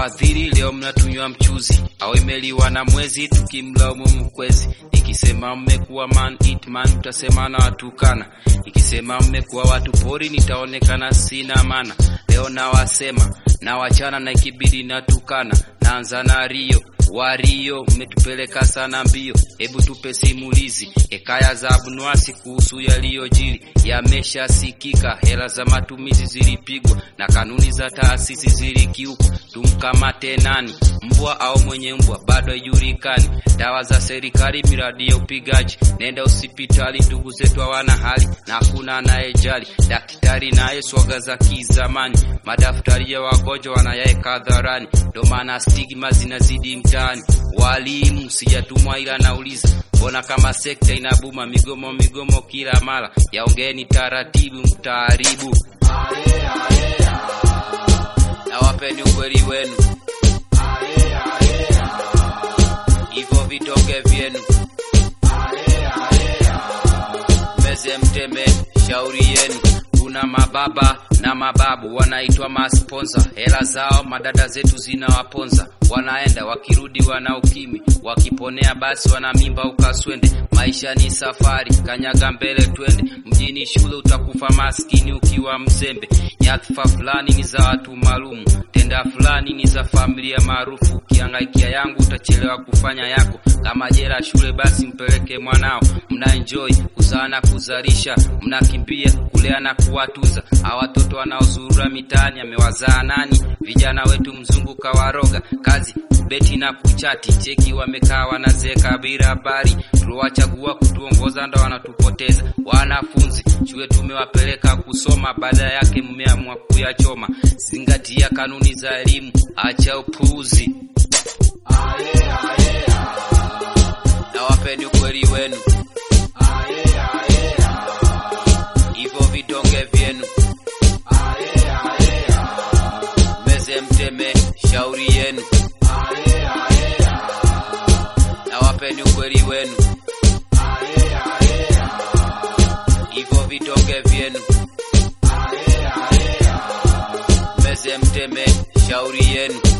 Wafadhili leo mnatunywa mchuzi, au imeliwa na mwezi, tukimlaumu mkwezi. Nikisema mmekuwa man eat man, mtasema na watukana. Nikisema mmekuwa watu pori, nitaonekana sina maana. Leo nawasema na wachana na ikibidi natukana, naanza na Rio Wario, mmetupeleka sana mbio, hebu tupe simulizi. Hekaya za Abunwasi kuhusu yaliyojiri yameshasikika. Hela za matumizi zilipigwa na kanuni za taasisi zilikiukwa. Tumkamate nani, mbwa au mwenye mbwa? Bado haijulikani. Dawa za serikali, miradi ya upigaji. Nenda hospitali, ndugu zetu hawana hali na hakuna anayejali. Daktari naye swaga za kizamani, madaftari ya wagonjwa wanayaeka hadharani, ndo maana stigma zinazidi mtaani. Walimu sijatumwa, ila nauliza mbona kama sekta inabuma, migomo migomo kila mara? Yaongeeni taratibu, mtaaribu na wapeni ukweli wenu, hivyo vitonge vyenu meze mteme shauri yenu. Kuna mababa na mababu wanaitwa masponsa, hela zao madada zetu zinawaponza. Wanaenda wakirudi wana ukimi, wakiponea basi wana mimba ukaswende. Maisha ni safari, kanyaga mbele twende. Mjini shule utakufa maskini ukiwa mzembe. Nyadhifa fulani ni za watu maalumu, tenda fulani ni za familia maarufu. Ukihangaikia yangu utachelewa kufanya yako. Kama jela shule, basi mpeleke mwanao. Mna enjoy kuzaa na kuzalisha, mnakimbia kulea na kuwatunza. Hawa watoto wanaozurura mitaani amewazaa nani? Vijana wetu mzungu kawaroga, kazi kubeti na kuchati, cheki wamekaa wanazeeka bila habari. Tuliwachagua kutuongoza ndo wanatupoteza. Wanafunzi shule tumewapeleka kusoma, baada yake mmeamua kuyachoma. Zingatia kanuni za elimu, acha upuuzi na wapeni ukweli wenu, hivyo vidonge vyenu meze mteme shauri yenu, na wapeni ukweli wenu, hivyo vidonge vyenu meze mteme shauri yenu.